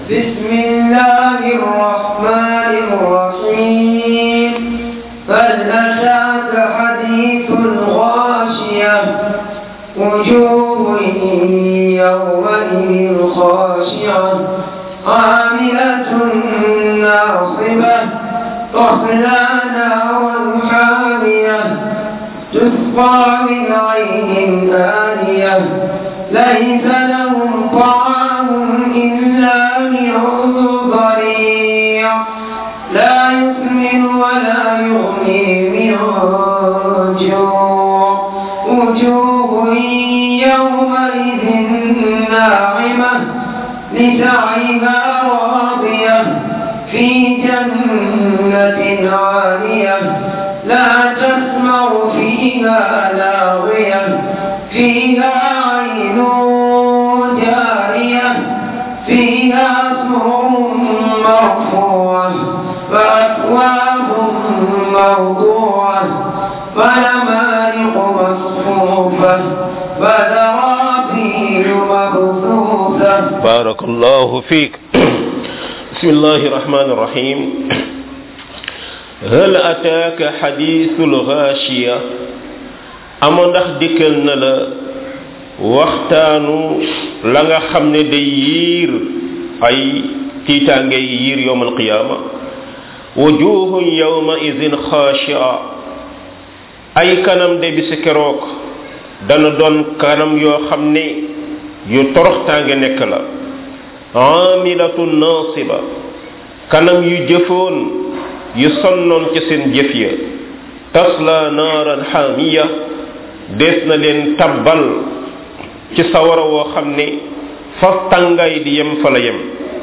بسم الله الرحمن الرحيم هل أتاك حديث الغاشية وجوه يومئذ خاشعة عاملة ناصبة تصلى نارا حامية تسقى من عين آنية ليس لهم طعام إلا من ضريع لا يسمن ولا يغني من جوع وجوه يومئذ ناعمة لسعيها راضية في جنة عالية لا تسمع فيها لاغية فيها عين جارية فيها سرر مرفوعة وأكواب موضوعة ونمارق مصفوفة وزرابي مبثوثة بارك الله فيك بسم الله الرحمن الرحيم هل أتاك حديث الغاشية amoon ndax dikkal na la waxtaanu la nga xam ne day yiir ay tiitaange yiir yowm alqiyaama wujuhun yawma idin xaashia ay kanam de bisi keroog dana doon kanam yoo xam ne yu toroxtaange nekk la amilatun nasiba kanam yu jëfoon yu sonnoon ci seen jëf ya tasla naaran xaamiya dees na leen tabbal ci sawara woo xam ne fa tàngaay di yem fa la yem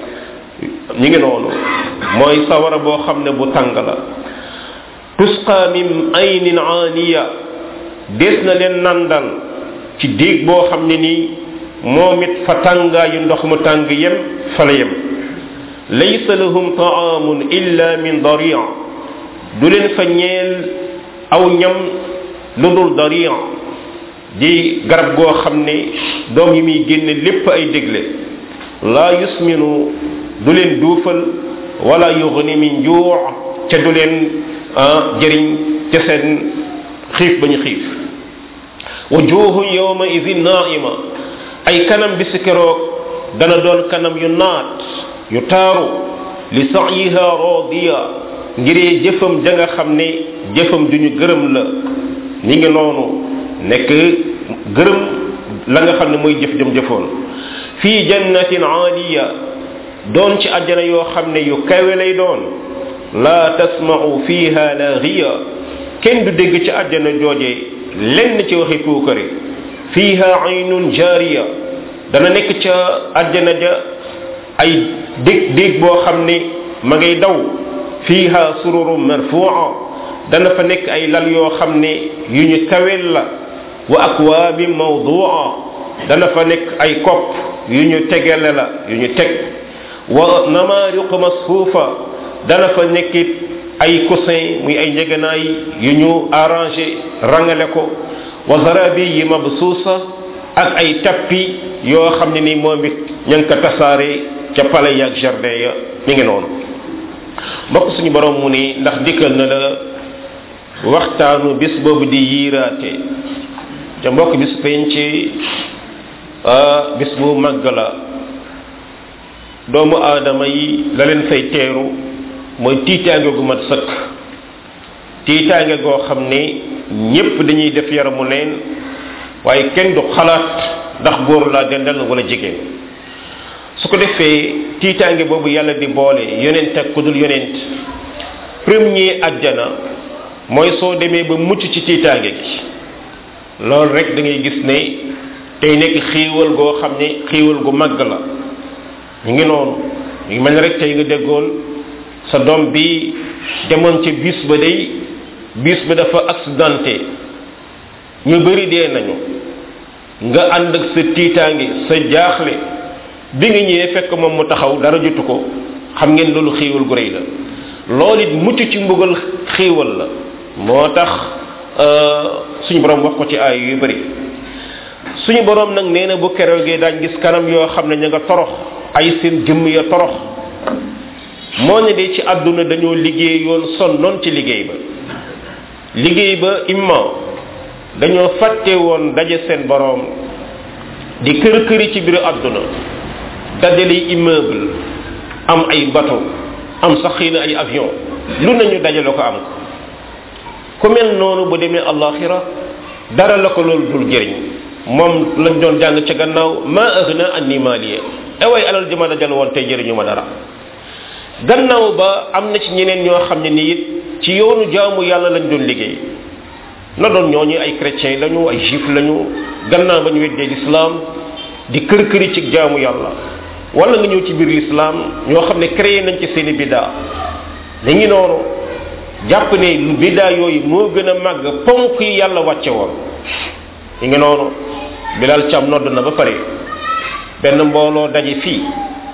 ñu ngi noonu mooy sawara boo xam ne bu tàng la tusqa min aynin aaniya dees na leen nandal ci déeg boo xam ne nii moom it fa tàngaayu ndox mu tàng yem fa la yem laysa lahum taamun illa min daria du leen fa ñeel aw ñam lu dul daria di garab goo xam ne doom yi muy génne lépp ay dégle laa yusminu du leen duufal wala yughni min juu ca du leen jëriñ ca seen xiif ba ñu xiif wujuhu yawma idin naima ay kanam bi si keroog dana doon kanam yu naat yu taaru li sa'yiha radiya ngiree jëfam ja nga xam ne jëfam duñu gërëm la ñi ngi noonu nekk gërëm la nga xam ne mooy jëf jëm jëfoon fii jannatin aaliya doon ci àjjana yoo xam ne yu kawe lay doon laa tasma'u fiha laagiya kenn du dégg ci àjjana jooje lenn ci waxi puukare fiha aynun jaariya dana nekk ca àjjana ja ay dég dég boo xam ne ma ngay daw fiha sururun marfu'a dana fa nekk ay lal yoo xam ne yu ñu kawel la wa akwaabin mawdu'a dana fa nekk ay kopp yu ñu tegale la yu ñu teg wa namaariq masfuufa dana fa nekkit ay coussin muy ay njeganaay yu ñu arrangé rangale ko wa zarabi yi mabsuusa ak ay tappi yoo xam ne ni moom it ña ngi ko tasaare ca palais yaag jardin ya mi ngi noonu mbokk suñu borom mu ni ndax dikkal na la waxtaanu bis boobu di yiiraate ca mbokk bis penc bis bu màgg la doomu aadama yi la leen fay teeru mooy tiitaange gu mat sëkk tiitaange goo xam ne ñépp dañuy def yaramu neen waaye kenn du xalaat ndax góor laa dendal wala jigéen su ko defee tiitaange boobu yàlla di boole yonent ak ku dul yonent premier ajjana mooy soo demee ba mucc ci tiitaange gi loolu rek da ngay gis ne tey nekk xiiwal goo xam ne xiiwal gu màgg la ñu ngi noonu ñu ngi mel ne rek tey nga déggoon sa doom bi demoon ca bis ba day bis ba dafa accidenté ñu bëri dee nañu nga ànd ak sa tiitaange sa jaaxle bi nga ñëwee fekk moom mu taxaw dara jotu ko xam ngeen loolu xiiwal gu rëy la loolu it mucc ci mbugal xiiwal la moo tax suñu borom wax ko ci ay yu bëri suñu borom nag nee na bu keroogee daañ gis kanam yoo xam ne ña nga torox ay seen jëmm ya torox moo ne de ci àdduna dañoo liggéey yoon sonnoon ci liggéey ba liggéey ba imma dañoo fàtte woon daje seen boroom di kër këri ci biir àdduna dajale immeuble am ay bateau am sax xëy na ay avion lu nañu dajale ko am ko ku mel noonu bu demee allaxira dara la ko loolu dul jëriñ moom lañ doon jàng ca gannaaw ma aghna anni maliya eway alal ji ma dajal woon tey jëriñu ma dara gannaaw ba am na ci ñeneen ñoo xam ne ni it ci yoonu jaamu yàlla lañ doon liggéey na doon ñooñu ay chrétien lañu ay juif lañu gannaaw ba ñu weddee l'islam di kër këri ci jaamu yàlla wala nga ñëw ci biir l'islam ñoo xam ne créé nañ ci seeni biddaa li ngi noonu jàpp ne lu biddaa yooyu moo gën a màgg ponk yi yàlla wàcce woon li ngi noonu bilal cam nodd na ba pare benn mbooloo daje fii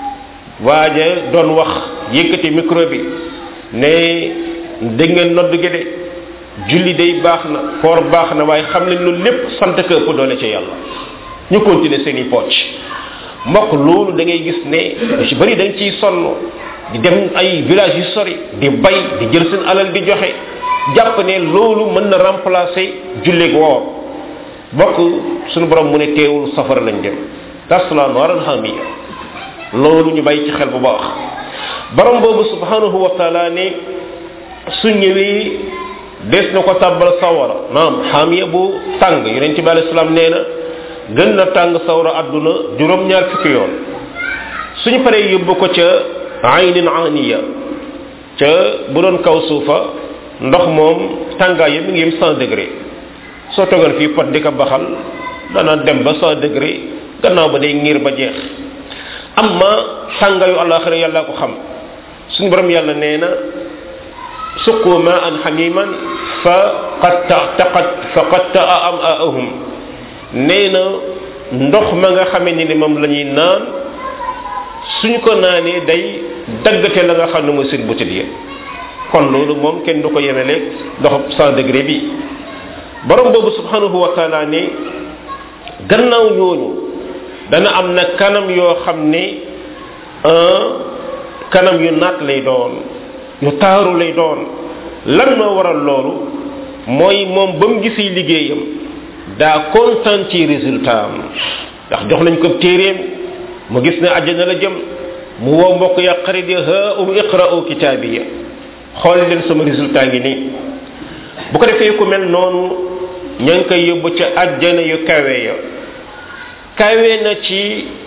waaja doon wax yëkkati micro bi ne dégg ngeen nodd gi de julli day baax na koor baax na waaye xam leen loolu lépp sant ko ëpp doole ci yàlla ñu continuer seen i pocc mbokk loolu da ngay gis ne lu ci bëri dañ ciy sonn di dem ay village yu sori di bay di jël seen alal di joxe jàpp ne loolu mën na remplacer julleeg woor mbokk suñu borom mu ne teewul safara lañ dem tasla naran hamiya loolu ñu bàyyi ci xel bu baax borom boobu subhanahu wa taala ne su ñëwee des na ko tàbbal sawara naam hamiya bu tàng yonent bi alayhi salaam nee na gën na tàng sawra àdduna juróom-ñaar fukki yoon suñu paree yóbbu ko ca aynin aniya ca bu doon kaw suufa ndox moom tàngaay yi mi ngi yem 100 degré soo toogal fii pot di ko baxal dana dem ba 100 degré gannaaw ba day ngir ba jeex amma tàngaayu alaxira yàlla ko xam suñu borom yàlla nee na suqu ma an xamiman fa qad taqat fa qad taa am aahum nee na ndox ma nga xamee ni ni moom la ñuy naan suñ ko naanee day daggate la nga xam ne mooy seen butit yi kon loolu moom kenn du ko yemeleeg ndox cent degré bi borom boobu subhanahu wa taala ne gannaaw ñooñu dana am na kanam yoo xam ne kanam yu naat lay doon yu taaru lay doon lan moo waral loolu mooy moom ba mu gisee liggéeyam daa kontaan ci résultat am ndax jox nañ ko téeréem mu gis ne àjjana la jëm mu woo mbokk ya xarit ya ha um iqra'u kitaabiya xool leen sama résultat ngi nii bu ko defee ku mel noonu ña ngi koy yóbbu ca àjjana yu kawe ya kawe na ci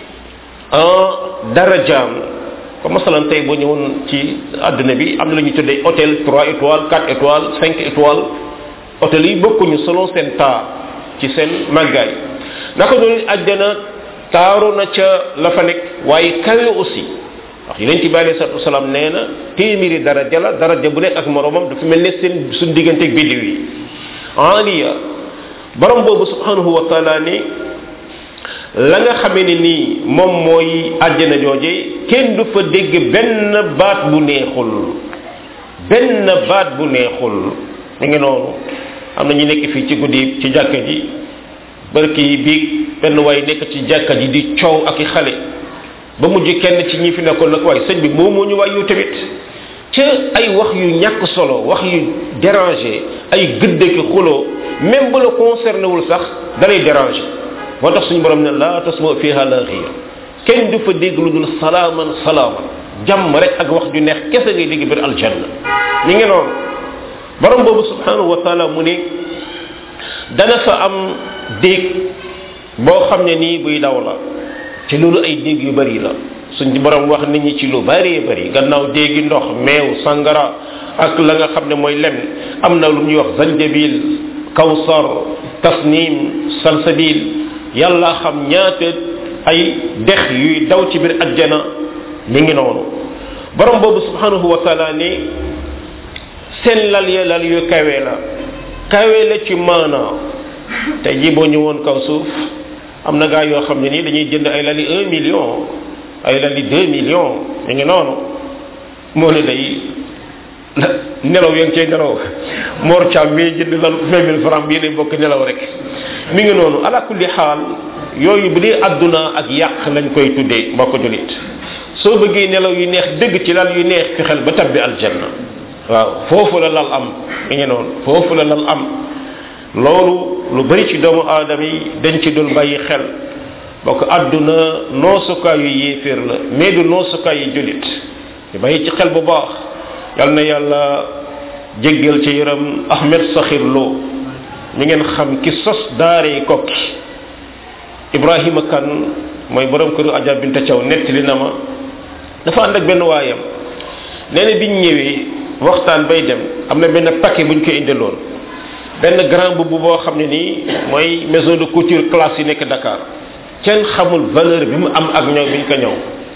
darajaam comme masalan tey boo ñëwoon ci àdduna bi am na lu ñu tuddee hôtel 3 étoiles 4 étoiles 5 étoiles hôtel yi bokkuñu selon seen taa ci seen màggaay naka noonu àjjana taaru na ca la fa nekk waaye kawe aussi wax yonent bi alayhi salatu wasalaam nee na téeméeri daraja la daraja bu nekk ak moromam dafa mel ne seen suñ diggante ak biddiw yi aliya borom boobu subhanahu wa taala ni la nga xamee ne nii moom mooy àjjana jooje kenn du fa dégg benn baat bu neexul benn baat bu neexul mi ngi noonu am na ñu nekk fii ci guddi ci jàkka ji barki yi biig benn waay nekk ci jàkka ji di coow ak i xale ba mujj kenn ci ñi fi nekkoon nag waaye sëñ bi moo moo ñu waay yu tamit ca ay wax yu ñàkk solo wax yu dérangé ay gëdd ki xuloo même bu la concerné wul sax dalay dérangé moo tax suñu borom ne la tasma fiha laaxiya kenn du fa dégg lu dul salaaman salaaman jàmm rek ak wax ju neex kese ngay dégg biir aljanna mi ngi noonu borom boobu subhanahu wa taala mu ne dana fa am déeg boo xam ne nii buy daw la te loolu ay déeg yu bari la suñ borom wax nit ñi ci lu bari bari gannaaw déegi ndox meew sangara ak la nga xam ne mooy lem am na lu ñuy wax zanjabil kawsar tasnim salsabil yàlla xam ñaata ay dex yuy daw ci biir ajjana mi ngi noonu borom boobu subhanahu wa taala ni seen lal ya lal yu kawe la kawe la ci maanaa tey ji boo ñëwoon kaw suuf am na gaa yoo xam ne nii dañuy jënd ay lali un million ay lali deux millions mi ngi noonu moo ne day nelaw yaa ngi cay nelaw Mor Thiam mii jënd lal vingt mille francs bii day bokk nelaw rek mi ngi noonu ala kulli xaal yooyu bu dee adduna ak yàq lañ koy tuddee mbokk julit soo bëggee nelaw yu neex dëgg ci lal yu neex fexel ba tabbi aljanna waaw foofu la lal am mi ngi noonu foofu la lal am loolu lu bari ci doomu aadama yi dañ ci dul bàyyi xel bokk adduna noosukaayu yéeféer la mais du noosukaayu julit ñu bàyyi ci xel bu baax yal na yàlla jéggal ci yaram ahmed saxir lo mi ngeen xam ki sos daare kokki ibrahima kan mooy borom këru aja binta caw nettali na ma dafa ànd ak benn waayam nee na biñ ñëwee waxtaan bay dem am na benn paquet buñ ko indiloon benn grand boubou boo xam ne nii mooy maison de couture classe yi nekk Dakar kenn xamul valeur bi mu am ak ñëw biñ ko ñëw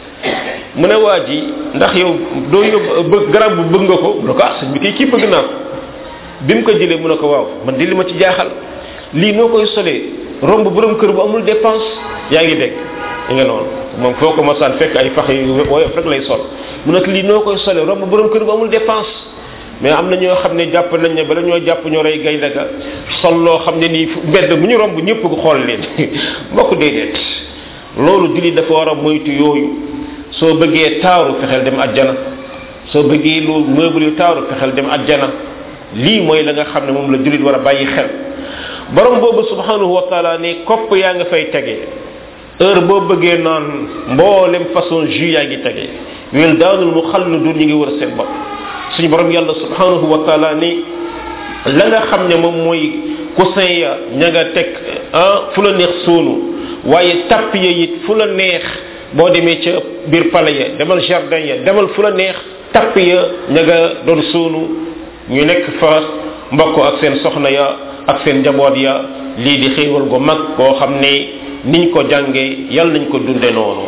mu ne waa ji ndax yow doo yóbbu bëgg grand bu bëgg nga ko mu ne ko ah sëñ bi kii kii bëgg naa ko bi mu ko jëlee mu ne ko waaw man di li ma ci jaaxal lii noo koy solee romb borom kër bu amul dépense yaa ngi dégg yi nga noonu moom foo ko masaan fekk ay fax yu woyof rek lay sol mu ne lii noo koy solee romb borom kër bu amul dépense mais am na ñoo xam ne jàpp nañ ne bala ñoo jàpp ñoo rey gaynde ga sol loo xam ne nii mbedd bu ñu romb ñëpp ko xool leen mbokk déedéet loolu julli dafa war a moytu yooyu soo bëggee taaru fexeel dem ajjana soo bëggee lu meuble yu taaru fexeel dem ajjana lii mooy la nga xam ne moom la jullit war a bàyyi xel borom boobu subhanahu wa taala ne kopp yaa nga fay tege heure boo bëggee naan mboolem façon jus yaa ngi tege wil daanul mu xalludun ñi ngi wër seen bopp suñu borom yàlla subhanahu wa taala ni la nga xam ne moom mooy coussin ya ña nga teg ah fu la neex suunu waaye tapp ya it fu la neex boo demee ca biir pale ya demal jardin ya demal fu la neex tapp ya ña nga doon suunu ñu nekk fa mbokk ak seen soxna ya ak seen njaboot ya lii di xéewal gu mag koo xam ne niñ ko jànge yal nañ ko dunde noonu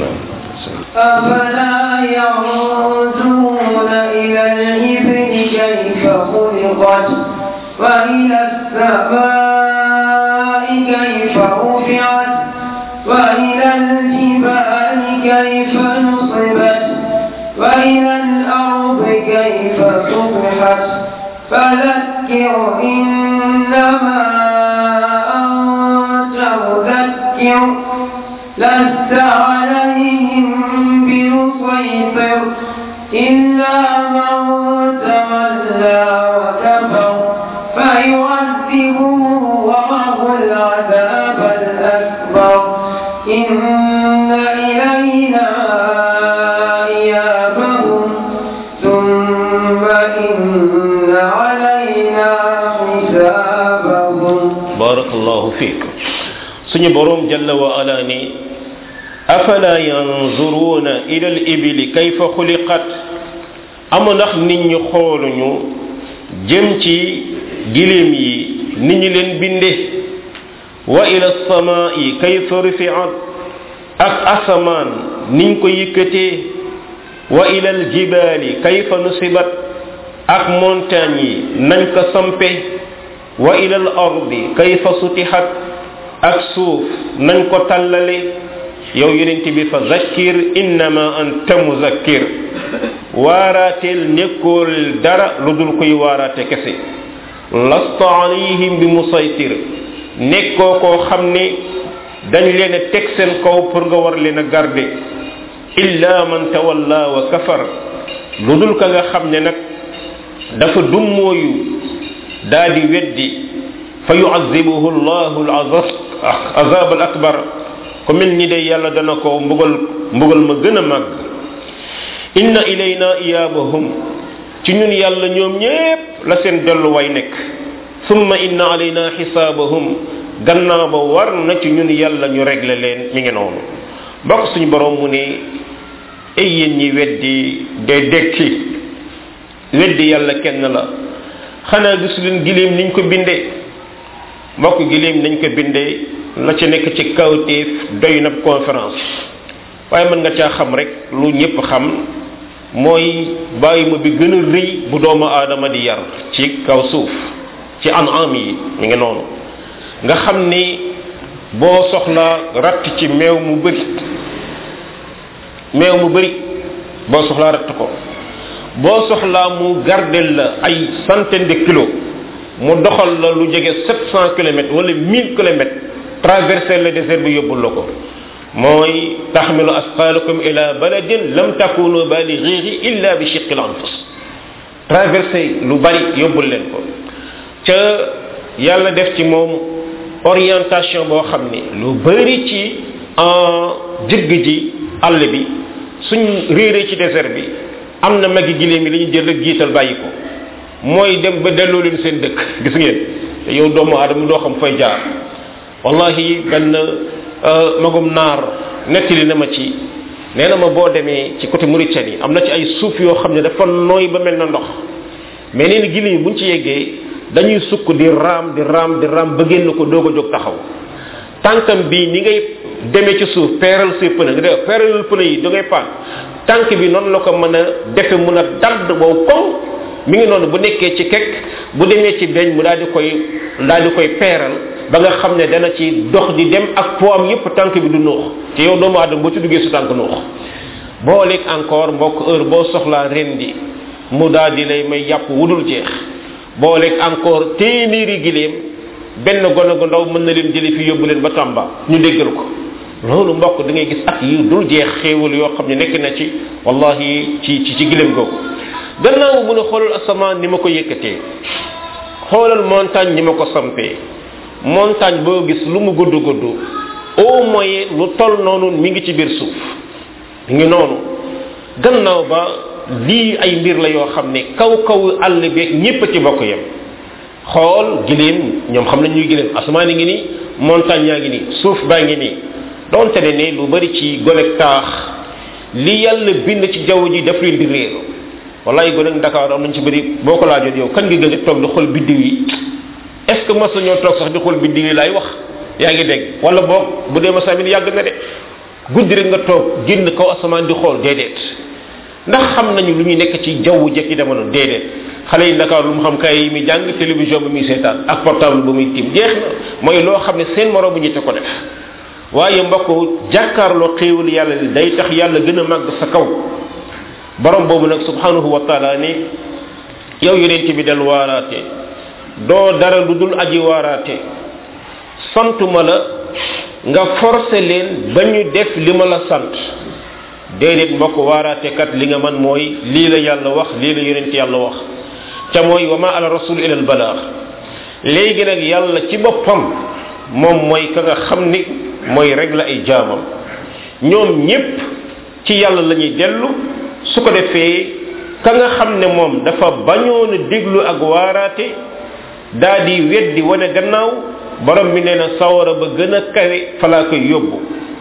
أفلا ينظرون إلى الإبل كيف خلقت وإلى السماء كيف رفعت وإلى الجبال كيف نصبت وإلى الأرض كيف سطحت فذكر إنما أنت مذكر لست عليهم بمسيطر إلا من تولى وكفر فيعذبه الله العذاب الأكبر إن إلينا إيابهم ثم إن علينا حسابهم barakallahu fiik suñu borom jalla wa ala ni afala yanzuruna ila al ibili kayfa xuliqat ama ndax nit ñi xooluñu jëm ci gilim yi ni ñu leen binde wa ila samaa'i kayfa rufi'at ak asamaan niñ ko yëkkatee wa ila al jibaali kayfa nusibat ak montagne yi nañ ko sampe wa ila al ardi kayfa sutihat ak suuf nañ ko tallale yow yonent bi fa zakkir innama anta muzakkir waaraateel nekkool dara lu dul koy waaraate kese lasta alayhim bi musaytir nekkoo koo xam ne dañ leen a teg seen kaw pour nga war leen a garde illa man tawalla wa kafar lu dul ka nga xam ne nag dafa dummooyu daa di weddi fa yuazibuhu llahu alazab al akbar ko mel ni day yàlla dana ko mbugal mbugal ma gën a màgg inna ilayna iyabahum ci ñun yàlla ñoom ñépp la seen delluwaay nekk summa inna alayna xisaabahum gannaaw ba war na ci ñun yàlla ñu régler leen mi ngi noonu bokk suñu borom mu ne ay yéen ñi weddi de dekki weddi yàlla kenn la xanaa gis leen gileem niñ ko bindee mbokk gileem nañ ko bindee la ci nekk ci kawteef doy na conférence waaye mën nga caa xam rek lu ñëpp xam mooy bàyyi ma bi gën a rëy bu doomu aadama di yar ci kaw suuf ci anam yi mi ngi noonu nga xam ni boo soxla ratt ci meew mu bëri meew mu bëri boo soxlaa ratt ko boo soxlaa mu gardel la ay centaine de kilos mu doxal la lu jege 700 kilomètres wala 1000 kilomètres traverser le désert bi yóbbul la ko mooy taxmilu asqalakum ila baladin lam takunu balighihi illa bi shiqqil anfus traverser lu bari yóbbul leen ko ca yàlla def ci moom orientation boo xam ni lu bari ci en jëgg ji àll bi suñ réeree ci désert bi am na magi giléem yi li ñu jël rek jiital bàyyi ko mooy dem ba delloo leen seen dëkk gis ngeen te yow doomu aadama doo xam fay jaar wallahi benn magum naar nettali na ma ci nee na ma boo demee ci côté Mauritanie am na ci ay suuf yoo xam ne dafa nooy ba mel na ndox mais nee na giléem yi buñ ci yeggee dañuy sukk di raam di raam di raam ba génn ko doog a jóg taxaw tànkam bi ni ngay demee ci suuf peeral say pëne nga def peeral pëne yi da ngay paan tànk bi noonu la ko mën a defe mun a dadd wow koŋ mi ngi noonu bu nekkee ci kekk bu demee ci beñ mu daal di koy daal di koy peeral ba nga xam ne dana ci dox di dem ak poam yépp tànk bi du nuux te yow doomu aadama boo ci duggee su tànk nuux boo lekk encore mbokk heure boo soxlaa rendi mu daal di lay may yàpp wudul jeex boo lekk encore téeméeri giléem benn gone gu ndaw mën na leen jëli fi yóbbu leen ba Tamba ñu déggal ko loolu mbokk da ngay gis at yi dul jeex xéewal yoo xam ne nekk na ci wallahi ci ci ci giléem googu gannaaw mu ne xoolal asamaan ni ma ko yëkkatee xoolal montagne ni ma ko sampee montagne boo gis lu mu gudd gudd au moyen lu toll noonu mi ngi ci biir suuf mi ngi noonu gannaaw ba lii ay mbir la yoo xam ne kaw kaw àll beeg ñépp ci bokk yem xool giléem ñoom xam nañ ñuy giléem asamaan yi ngi nii montagne yaa ngi nii suuf baa ngi nii donte ne ne lu bari ci gonek taax li yàlla bind ci jaww ji daf leen di réer wallaay gonek Dakar am nañ ci bëri boo ko laajoon yow kan nga gën a toog di xool biddiw yi est ce que mas ñoo toog sax di xool biddiw yi laay wax yaa ngi dégg wala boog bu dee masamin yàgg na de guddi rek nga toog génn kaw asamaan di xool déedéet ndax xam nañu lu ñu nekk ci jaww jekk yi demoon déedéet xale yi Dakar lu mu xam kay yi muy jàng télévision bi muy seetaan ak portable ba muy tiim jeex na mooy loo xam ne seen moroom bu ñu te ko def waaye mbokk jàkkaarloo xéewal yàlla li day tax yàlla gën a màgg sa kaw borom boobu nag subhanahu wa taala ne yow yonent bi del waaraate doo dara lu dul aji waaraate santuma la nga forcé leen ba ñu def li ma la sant déedéet mbokk waaraate kat li nga man mooy lii la yàlla wax lii la yonent yàlla wax ca mooy wa ma ala rasul ila al balaax léegi nag yàlla ci boppam moom mooy ka nga xam ni mooy rek la ay jaamam ñoom ñépp ci yàlla la ñuy dellu su ko defee ka nga xam ne moom dafa bañoon a déglu ak waaraate daa di weddi wane gannaaw borom bi nee na sawara ba gën a kawe fa laa koy yóbbu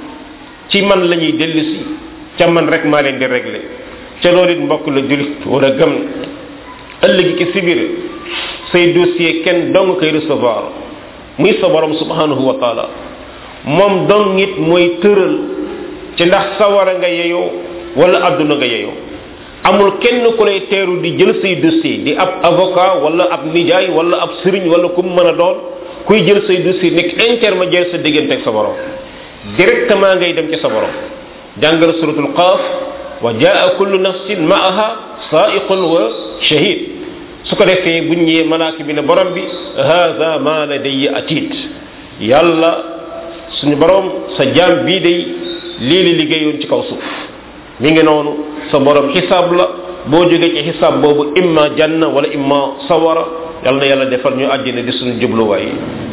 ci man la ñuy dellusi ca man rek maa leen di réglé ca loolu it mbokk la julit war a gëm ëllëgi ki sibir say dossier kenn dong koy recevoir muy sa borom subhanahu wa taala moom dong it mooy tëral ci ndax sawara nga yeyoo wala adduna nga yeyoo amul kenn ku lay teeru di jël say dossier di ab avocat wala ab nijaay wala ab sëriñ wala ku mu mën a doon kuy jël say dossier nekk intermédiaire sa diggante ak sa borom directement ngay dem ci sa borom jàngal suratul qaaf wa jaa kullu nafsin maaha saaiqun wa shahid su ko defee bu ñëwee malaaka bi ne borom bi hada ma ladayya atid yàlla suñu borom sa jaam bii day lii li liggéeyoon ci kaw suuf mi ngi noonu sa borom xisaab la boo jógee ci xisaab boobu imma janna wala imma sawara yàlla na yàlla defal ñu àjjana di suñu jubluwaay